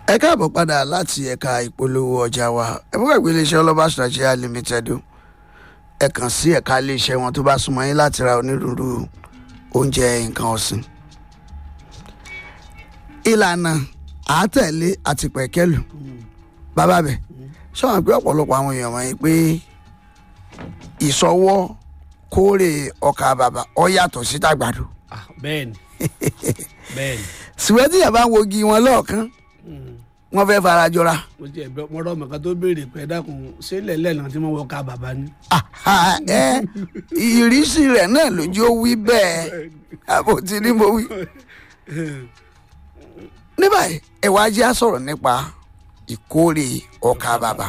ẹ káàbọ̀ padà láti ẹ̀ka ìpolówó ọjà wa ẹ fún ẹgbẹ́ iléeṣẹ́ ọlọ́ba Nigeria limited o ẹ kàn sí ẹ̀ka iléeṣẹ́ wọn tó bá súnmọ́ yín láti ra onírúurú oúnjẹ nǹkan ọ̀sìn. ìlànà àátẹ̀lé àti pẹ̀kẹ́lù bàbá bẹ̀ sọ̀rọ̀ pé ọ̀pọ̀lọpọ̀ àwọn èèyàn wọ̀nyí pé ìsọwọ́ kórè ọkà bàbà ọ yàtọ̀ sí tàgbàdo Ah, bẹ́ẹ̀ni bẹ́ẹ̀ni sìwẹ́tì yàrá ń wogi wọn lọ́ọ̀kan wọ́n fẹ́ fara jọra. mo jẹ ẹgbẹ mo rọ ọmọ kan tó béèrè pé ẹ dákun ṣé lẹ́lẹ̀ náà tí wọ́n wọ ká bàbá ni. Àhà, ẹ ìrísí rẹ̀ náà lójú ó wí bẹ́ẹ̀ àbò tí ní mo wí. ní báyìí ẹ wá jẹ́ á sọ̀rọ̀ nípa ìkórè ọkà bàbà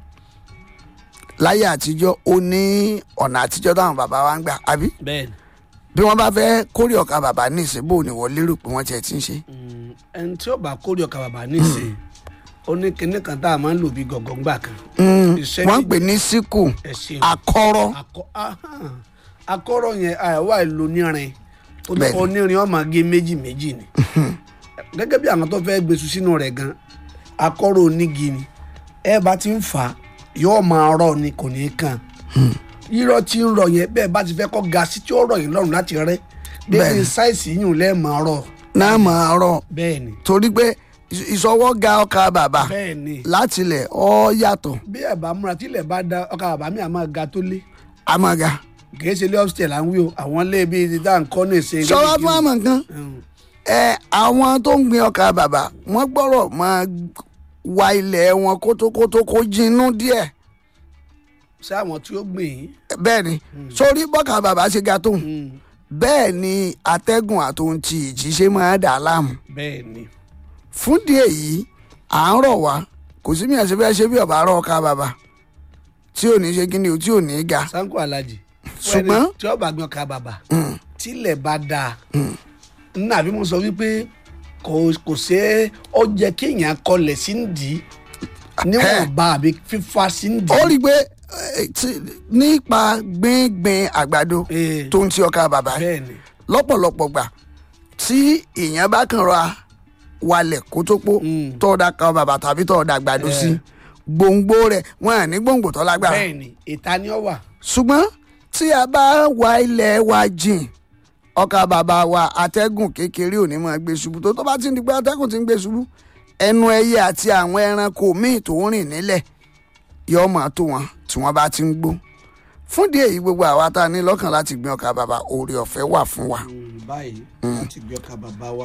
láyé àtijọ́ ó ní ọ̀nà àtijọ́ táwọn bàbá wa ń gbà àbí bẹ́ẹ̀ni bí wọ́n bá fẹ́ kórè ọkà bàbà ní ìsìnbó ni wọ́n lérò pé wọ́n tiẹ̀ ti ń ṣe. Mm, ẹni tí ó bá kórè ọkà bàbá nísìnyí ó ní kinní kan tá a máa ń lò bí gọ̀gọ̀ ńgbà kan. Mm, Iṣẹ́ wọ́n ń méjì- pè ní síkù ẹ ṣeun akọ́rọ́ akọ ahan. akọ́rọ̀ yẹn àìwá ìlò nírin Ó ní Bẹ́ẹ̀ni. onírin ọmọ gé méjì méjì ni gẹ́gẹ́ bí àwọn tó fẹ́ gbèsù sínú rẹ̀ gan akọ́rọ̀ onígi ni ẹ bá ti ń fà á yóò máa rọ̀ ni kò ní í kàn rírọ̀ tí ń rọ̀ yẹn bẹ́ẹ̀ bá ti fẹ́ kọ́ ga sí tí ó rọ̀ yín lọ́rùn láti rẹ́ débi Bẹ́ẹ̀ni. sáìsì yìí lẹ́ẹ̀ máa rọ̀ náà máa rọ̀ bẹ́ẹ̀ ni torí pé ìsọwọ́ ga ọkà bàbà bẹ́ẹ̀ ni látilẹ̀ ọ yàtọ̀ bí ẹ̀ bá múra tí ilẹ̀ bá da ọkà bàbá mi àmọ́ ga tó lé amaga. kìí ṣe ilé upstairs là ń wí o àwọn ilé bíi ti dá nǹkan ní ìsìn sọ́wọ́ fún àmọ̀ nǹkan Mm. ẹ àwọn tó ń gbin ọkà bàbà wọ́n gbọ́rọ̀ máa wa ilẹ̀ wọn kótókótó kó jinú díẹ̀ ṣé àwọn tí ó gbìn yín bẹ́ẹ̀ ni sórí bọ́kà bàbà ṣe ga tóun Mm. bẹ́ẹ̀ ni atẹ́gùn àtòun ti ìjì ṣe máa dà á láàmú bẹ́ẹ̀ ni fún díẹ̀ yìí à ń rọ̀ wá kò sí mi àti bẹ́ẹ̀ ṣe bí ọ̀bà rọ̀ ọkà bàbà tí ò ní ṣe kí ni o tí ò ní ga sanko alhaji Ṣùgbọ́n- tí ó bá gbin ọkà bàbà tílẹ̀ bá dáa nínú àbí mo sọ wípé kò kò ṣe é ó jẹ́ kéèyàn kọlẹ̀ sí ń dì í níwọ̀nba àbí fífa sí ń dì ó í. rí i pé eh, tí- nípa gbíngbin àgbàdo Eh, tó ń ti ọkà bàbà bẹ́ẹ̀ ni lọ́pọ̀lọpọ̀ gbà tí èèyàn bá kàn ra walẹ̀ kó tó pọ̀ Mm. tọ́ọ̀dà kan bàbà tàbí tọ́ọ̀dà àgbàdo Eh. sí gbòǹgbò rẹ̀ wọ́n à ní gbòǹgbò tó lágbára bẹ́ẹ̀ ni ìta ni ó wà. ṣùgbọ́n tí a bá wa ilẹ̀ wa jìn ọkà bàbà wa atẹ́gùn kékeré ò ní máa gbé ṣubú tó tó bá ti ń di pé atẹ́gùn ti ń gbé ṣubú ẹnu ẹyẹ àti àwọn ẹranko míì tó ń rìn nílẹ̀ yóò máa tó wọn tí wọ́n bá ti ń gbó fún díẹ̀ yìí gbogbo àwa tá a ní lọ́kàn láti gbin ọkà bàbà oore ọ̀fẹ́ wà fún wa báyìí láti gbé ọkà bàbá wa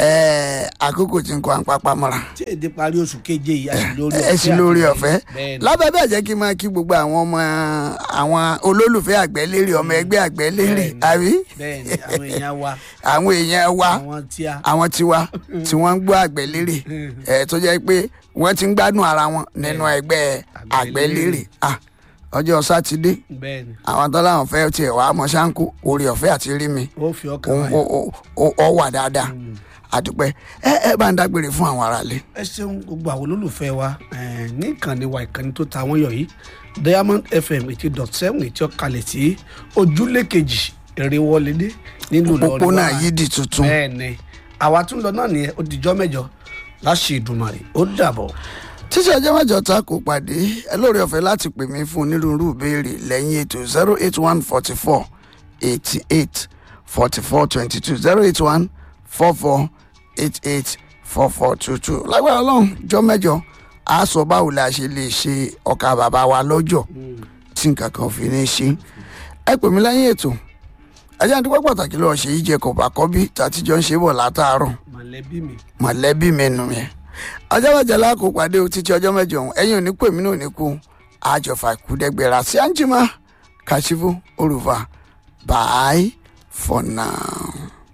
ẹẹ àkókò tí ń kó àpapọ̀ mọ́ra tí èdè parí oṣù keje yìí a sì lórí ẹ sì lórí ọ̀fẹ́ bẹ́ẹ̀ ni lábẹ́ bẹ́ẹ̀ jẹ́ kí n máa kí gbogbo àwọn ọmọ àwọn olólùfẹ́ àgbẹ̀lérè ọmọ ẹgbẹ́ àgbẹ̀lérè Bẹ́ẹ̀ ni. àbí bẹ́ẹ̀ ni àwọn èèyàn wa àwọn èèyàn wa àwọn tí a àwọn tiwa tí wọ́n ń gbọ́ àgbẹ̀lérè ẹ̀ tó jẹ́ pé wọ́n ti ń gbádùn ara wọn nínú ẹgbẹ́ àgbẹ̀lérè Ah, ọjọ́ sátidé bẹ́ẹ̀ ni àwọn tó láwọn fẹ́ tiẹ̀ wá mọ́ ṣáńkó orí ọ̀fẹ́ àti rí mi ó fi ọkàn òun wáyé. ó- ó- ó wà dáadáa àdúpẹ́ ẹ ẹ bá ń dágbére fún àwọn aráalé. ẹ ṣeun gbogbo àwọn olólùfẹ́ wa eh, ní ìkànnì wa ìkànnì tó ta wọ́n yọ yìí diamond fm eighty dot seven ètí ọ̀kalẹ̀ sí ojúlé kejì èrèwọlédé nílùú Ìlọrin òpópónà wa. yìí di tuntun. bẹ́ẹ̀ ni àwa tún lọ náà nìyẹn ó dijọ́ mẹ́jọ láṣẹ Ìdùmarè ó dàbọ̀. títí ọjọ́ mẹ́jọ ta kò pàdé ẹ lóore ọ̀fẹ́ láti pè mí fún onírúurú ìbéèrè lẹ́yìn ètò zero eight one forty four eighty eight forty four twenty two zero eight one four four eight eight four four two two lágbára ọlọ́run jọ́ mẹ́jọ a sọ báwo la ṣe lè ṣe ọkà bàbá wa lọ́jọ́ tí nǹkan kan fi ní ṣe ẹ pè mí lẹ́yìn ètò ajá ń dúpẹ́ pàtàkì lọ́ọ́ ṣe yíjẹ kọ̀ọ̀bà kọ́bí tàtijọ́ ń ṣe bọ̀ látàárọ̀ mọ̀lẹ́bí mi mọ̀lẹ́bí mi nù yẹn ọjọ́bọ̀jọ́ lákò pàdé o títí ọjọ́ mẹ́jọ ọ̀hún ẹ̀yin ò ní pè mí náà ní kú àjọfà ìkúdẹ́gbẹ̀rà sí àǹjìmá kàṣífù olùfà bye for now.